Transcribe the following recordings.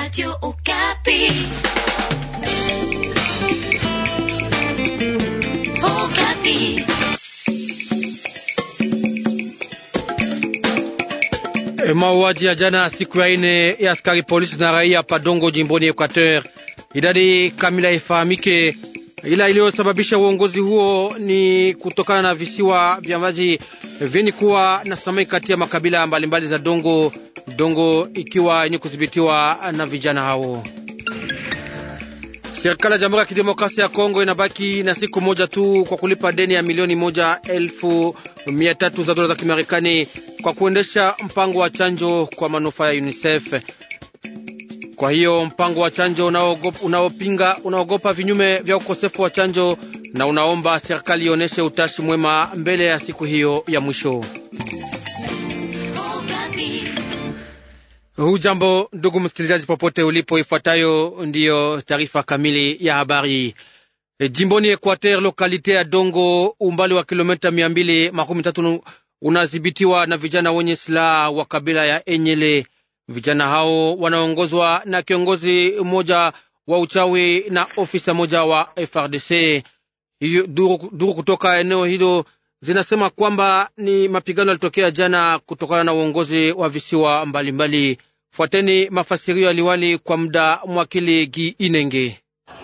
Radio Okapi. Okapi. E, mauaji ya jana siku ya ine ya askari polisi na raia Padongo jimboni Equateur, idadi kamila ifahamike, ila iliyosababisha uongozi huo ni kutokana na visiwa vya maji vyenye kuwa na samaki kati ya makabila mbalimbali za Dongo, Dongo ikiwa yenye kudhibitiwa na vijana hao. Serikali ya Jamhuri ya Kidemokrasia ya Kongo inabaki na siku moja tu kwa kulipa deni ya milioni moja elfu mia tatu za dola za Kimarekani kwa kuendesha mpango wa chanjo kwa manufaa ya UNICEF. Kwa hiyo mpango wa chanjo unaopinga unaogopa vinyume vya ukosefu wa chanjo na unaomba serikali ionyeshe utashi mwema mbele ya siku hiyo ya mwisho. Hujambo ndugu msikilizaji, popote ulipo, ifuatayo ndiyo taarifa kamili ya habari. E, jimboni Equateur, lokalite ya Dongo, umbali wa kilomita mia mbili makumi tatu unadhibitiwa na vijana wenye silaha wa kabila ya Enyele. Vijana hao wanaongozwa na kiongozi mmoja wa uchawi na ofisa moja wa FRDC. Hiyo duru, duru kutoka eneo hilo zinasema kwamba ni mapigano yalitokea jana kutokana na uongozi wa visiwa mbalimbali. Fuateni mafasirio ya liwali kwa muda mwakili Gi Inenge.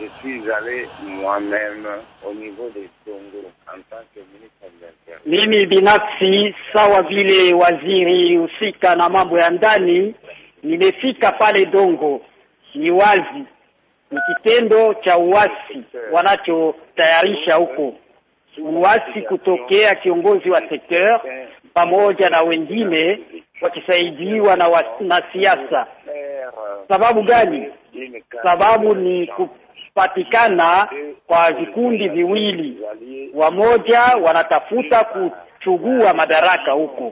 Mimi binafsi sawa vile waziri husika na mambo ya ndani nimefika pale Dongo. Ni wazi ni kitendo cha uasi wanachotayarisha huko, uasi kutokea kiongozi wa sekteur pamoja na wengine wakisaidiwa na wanasiasa. Sababu gani? Sababu ni kupatikana kwa vikundi viwili, wamoja wanatafuta kuchugua madaraka huko.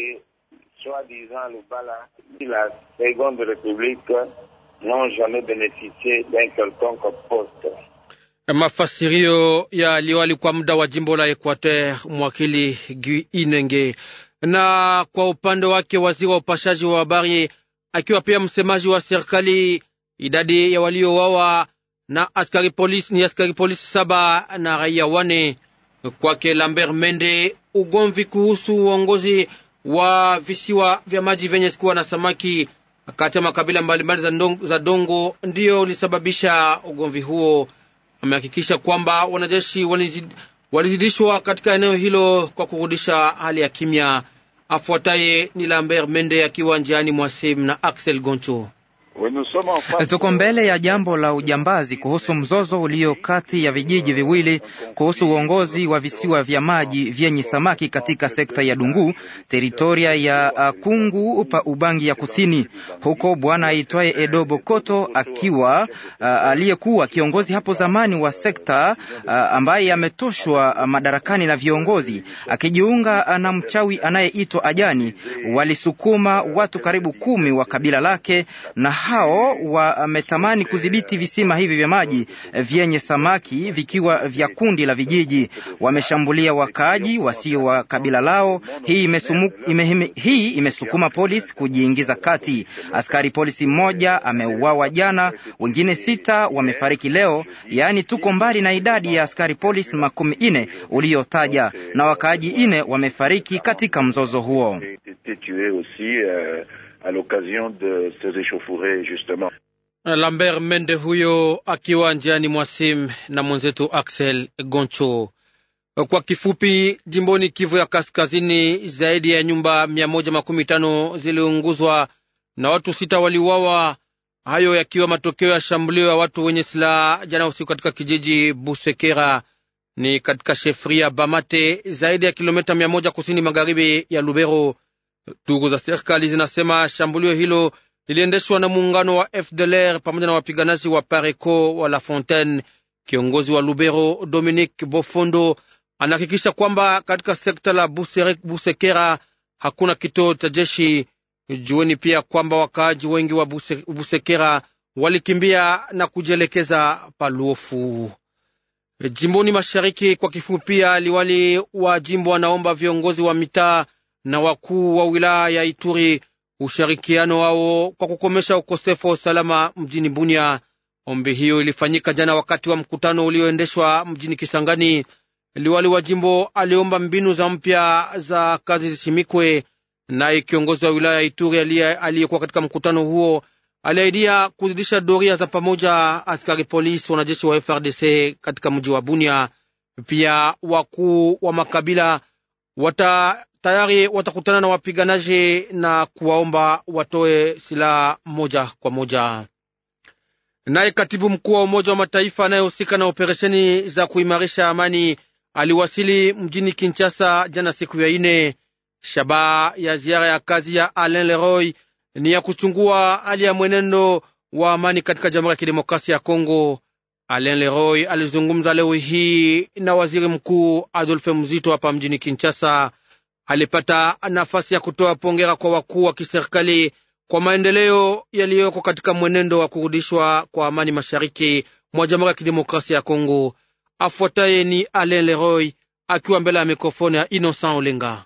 Mafasirio ya liwali kwa muda wa jimbo la Equateur, mwakili Gui Inenge. Na kwa upande wake waziri wa upashaji wa habari akiwa pia msemaji wa serikali, idadi ya waliowawa na askari polisi ni askari polisi saba na raia wane. Kwake Lambert Mende, ugomvi kuhusu uongozi wa visiwa vya maji vyenye kuwa na samaki kati ya makabila mbalimbali za, za Dongo ndiyo ulisababisha ugomvi huo. Amehakikisha kwamba wanajeshi walizid, walizidishwa katika eneo hilo kwa kurudisha hali ya kimya. Afuataye ni Lambert Mende akiwa njiani mwasim na Axel Goncho. Tuko mbele ya jambo la ujambazi kuhusu mzozo ulio kati ya vijiji viwili kuhusu uongozi wa visiwa vya maji vyenye samaki katika sekta ya Dungu, teritoria ya Kungu pa Ubangi ya Kusini. Huko bwana aitwaye Edo Bokoto akiwa uh, aliyekuwa kiongozi hapo zamani wa sekta uh, ambaye ametoshwa madarakani na viongozi akijiunga na mchawi anayeitwa Ajani, walisukuma watu karibu kumi wa kabila lake na hao wametamani kudhibiti visima hivi vya maji vyenye samaki vikiwa vya kundi la vijiji. Wameshambulia wakaaji wasio wa kabila lao. Hii, imesumu, ime, hii imesukuma polisi kujiingiza kati. Askari polisi mmoja ameuawa jana, wengine sita wamefariki leo, yaani tuko mbali na idadi ya askari polisi makumi ine uliyotaja, na wakaaji ine wamefariki katika mzozo huo. À l'occasion de ces échauffourées justement. Lambert Mende huyo akiwa njiani mwasim na mwenzetu Axel Goncho. Kwa kifupi, jimboni Kivu ya Kaskazini, zaidi ya nyumba mia moja makumi tano ziliunguzwa na watu sita waliuawa, hayo yakiwa matokeo ya shambulio ya watu wenye silaha jana usiku katika kijiji Busekera ni katika shefria Bamate, zaidi ya kilomita mia moja kusini magharibi ya Lubero. Ndugu za serikali zinasema shambulio hilo liliendeshwa na muungano wa FDLR pamoja na wapiganaji wa Pareco wa La Fontaine. Kiongozi wa Lubero Dominique Bofondo anahakikisha kwamba katika sekta la Busekera hakuna kituo cha jeshi. Jueni pia kwamba wakaaji wengi wa Buse, Busekera walikimbia na kujielekeza Paluofu. Jimboni mashariki, kwa kifupi, pia liwali wa jimbo anaomba viongozi wa mitaa na wakuu wa wilaya ya Ituri ushirikiano wao kwa kukomesha ukosefu wa usalama mjini Bunia. Ombi hiyo ilifanyika jana wakati wa mkutano ulioendeshwa mjini Kisangani. Liwali wa jimbo aliomba mbinu za mpya za kazi zisimikwe, naye kiongozi wa wilaya ya Ituri aliyekuwa katika mkutano huo aliahidia kuzidisha doria za pamoja askari polisi, wanajeshi wa FRDC katika mji wa Bunia. Pia wakuu wa makabila wata tayari watakutana na wapiganaji na kuwaomba watoe silaha moja kwa moja. Naye katibu mkuu wa Umoja wa Mataifa anayehusika na operesheni za kuimarisha amani aliwasili mjini Kinshasa jana siku ya ine. Shabaha ya ziara ya kazi ya Alain Leroy ni ya kuchungua hali ya mwenendo wa amani katika Jamhuri ya Kidemokrasia ya Kongo. Alain Leroy alizungumza leo hii na waziri mkuu Adolphe Muzito hapa mjini Kinshasa. Alipata nafasi ya kutoa pongera kwa wakuu wa kiserikali kwa maendeleo yaliyoko katika mwenendo wa kurudishwa kwa amani mashariki mwa Jamhuri ya Kidemokrasia ya Kongo. Afuataye ni Alain Leroy akiwa mbele ya mikrofoni ya Innocent Olenga.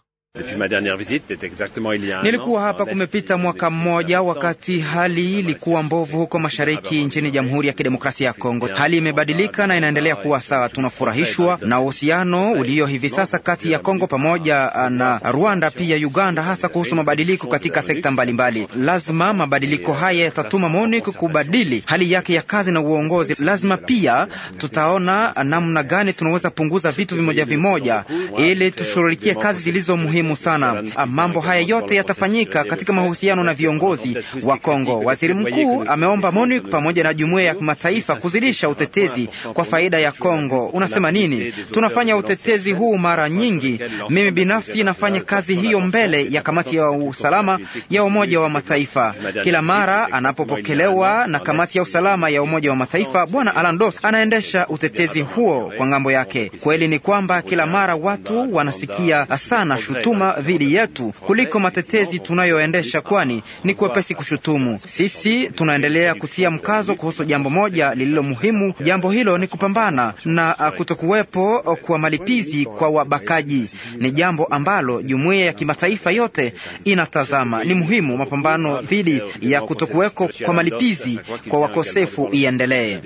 Nilikuwa hapa kumepita mwaka mmoja, wakati hali ilikuwa mbovu huko mashariki nchini Jamhuri ya Kidemokrasia ya Kongo. Hali imebadilika na inaendelea kuwa sawa. Tunafurahishwa na uhusiano ulio hivi sasa kati ya Kongo pamoja na Rwanda, pia Uganda, hasa kuhusu mabadiliko katika sekta mbalimbali mbali. Lazima mabadiliko haya yatatuma MONUC kubadili hali yake ya kazi na uongozi. Lazima pia tutaona namna gani tunaweza punguza vitu vimoja vimoja, ili tushughulikie kazi zilizo muhimu sana. Mambo haya yote yatafanyika katika mahusiano na viongozi wa Kongo. Waziri mkuu ameomba MONUC pamoja na jumuiya ya kimataifa kuzidisha utetezi kwa faida ya Kongo. Unasema nini? Tunafanya utetezi huu mara nyingi. Mimi binafsi nafanya kazi hiyo mbele ya kamati ya usalama ya Umoja wa Mataifa. Kila mara anapopokelewa na kamati ya usalama ya Umoja wa Mataifa, Bwana Alan Doss anaendesha utetezi huo kwa ngambo yake. Kweli ni kwamba kila mara watu wanasikia sana shutuma dhidi yetu kuliko matetezi tunayoendesha, kwani ni kwepesi kushutumu. Sisi tunaendelea kutia mkazo kuhusu jambo moja lililo muhimu. Jambo hilo ni kupambana na kutokuwepo kwa malipizi kwa wabakaji. Ni jambo ambalo jumuiya ya kimataifa yote inatazama. Ni muhimu mapambano dhidi ya kutokuweko kwa malipizi kwa wakosefu iendelee.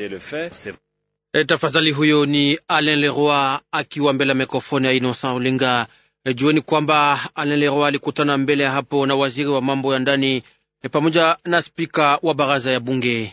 E, tafadhali. Huyo ni Alain Leroy akiwa mbele ya mikrofoni ya Innocent Olinga. E, jueni kwamba Alain Leroy alikutana mbele ya hapo na waziri wa mambo ya ndani e, pamoja na spika wa baraza ya bunge.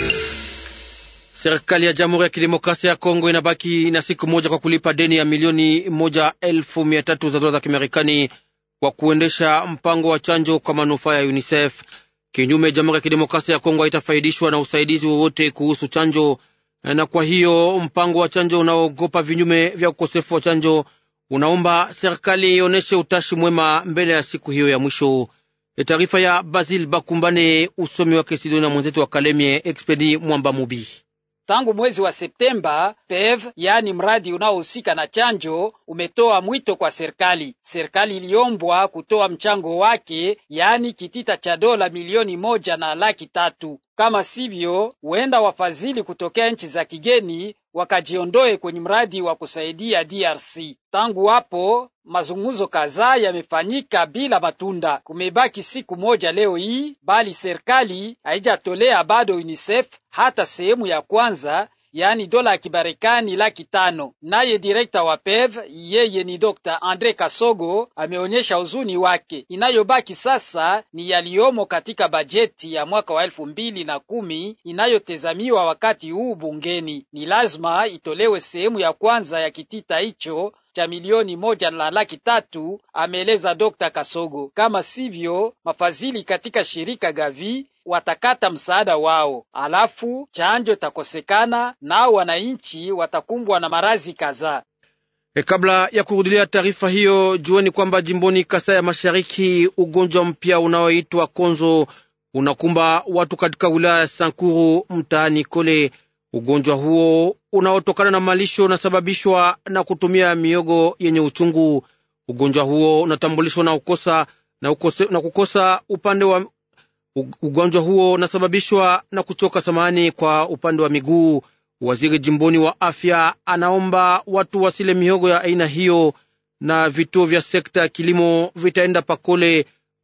Serikali ya Jamhuri ya Kidemokrasia ya Kongo inabaki na siku moja kwa kulipa deni ya milioni moja elfu mia tatu za dola za Kimarekani kwa kuendesha mpango wa chanjo kwa manufaa ya UNICEF. Kinyume, Jamhuri ya Kidemokrasia ya Kongo haitafaidishwa na usaidizi wowote kuhusu chanjo, na kwa hiyo mpango wa chanjo unaogopa vinyume vya ukosefu wa chanjo unaomba serikali ionyeshe utashi mwema mbele ya siku hiyo ya mwisho. Taarifa ya Basil Bakumbane, usomi wake Sidoni na mwenzetu wa Kalemie Expedi Mwamba Mubi. Tangu mwezi wa Septemba, PEV yaani mradi unaohusika na chanjo umetoa mwito kwa serikali. Serikali iliombwa kutoa mchango wake, yaani kitita cha dola milioni moja na laki tatu. Kama sivyo, huenda wafadhili kutokea nchi za kigeni wakajiondoe kwenye mradi wa kusaidia DRC. Tangu hapo mazungumzo kadhaa yamefanyika bila matunda. Kumebaki siku moja leo hii, bali serikali haijatolea bado UNICEF hata sehemu ya kwanza yaani dola ya Kimarekani laki tano. Naye direkta wa PEV yeye ni Dr. Andre Kasogo ameonyesha huzuni wake. Inayobaki sasa ni yaliyomo katika bajeti ya mwaka wa elfu mbili na kumi inayotezamiwa wakati huu bungeni. Ni lazima itolewe sehemu ya kwanza ya kitita hicho cha milioni moja na laki tatu, ameeleza Dr. Kasogo. Kama sivyo, mafadhili katika shirika Gavi watakata msaada wao, alafu chanjo takosekana, nao wananchi watakumbwa na maradhi kadhaa. E, kabla ya kurudilia taarifa hiyo, jueni kwamba jimboni Kasai ya Mashariki ugonjwa mpya unaoitwa konzo unakumba watu katika wilaya ya Sankuru mtaani Kole. Ugonjwa huo unaotokana na malisho unasababishwa na kutumia miogo yenye uchungu. Ugonjwa huo unatambulishwa na ukosa na, ukose, na kukosa upande wa ugonjwa huo unasababishwa na kuchoka samani kwa upande wa miguu. Waziri jimboni wa afya anaomba watu wasile mihogo ya aina hiyo, na vituo vya sekta ya kilimo vitaenda Pakole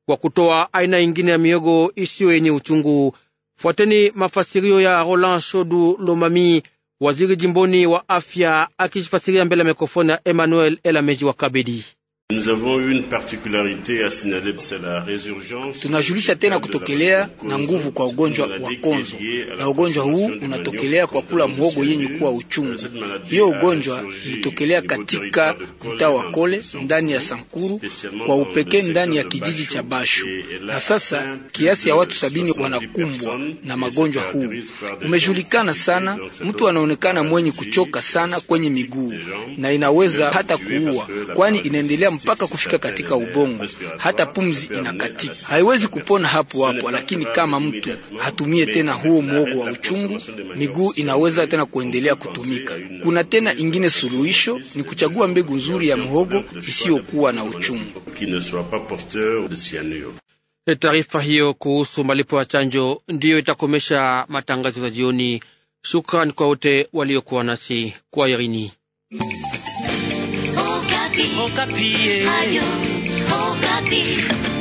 kwa kutoa aina ingine ya miogo isiyo yenye uchungu. Fuateni mafasirio ya Roland Shodu Lomami, waziri jimboni wa afya, akifasiria mbele ya mikrofoni ya Emmanuel Elameji wa Kabedi. Tunajulisha tena kutokelea na nguvu kwa ugonjwa wa konzo, na ugonjwa huu unatokelea kwa kula mhogo yenye kuwa uchungu. Hiyo ugonjwa ilitokelea katika mtaa wa Kole ndani ya Sankuru, kwa upekee ndani ya kijiji cha Bashu, na sasa kiasi ya watu sabini wanakumbwa na magonjwa huu. Umejulikana sana, mtu anaonekana mwenye kuchoka sana kwenye miguu na inaweza hata kuua, kwani inaendelea mpaka kufika katika ubongo, hata pumzi inakatika. Haiwezi kupona hapo hapo, lakini kama mtu hatumie tena huo mwogo wa uchungu, miguu inaweza tena kuendelea kutumika. Kuna tena ingine suluhisho, ni kuchagua mbegu nzuri ya mhogo isiyokuwa na uchungu. Taarifa hiyo kuhusu malipo ya chanjo ndiyo itakomesha matangazo ya jioni. Shukran kwa wote waliokuwa nasi kwa Irini. Okapi. Okapi. Radio Okapi.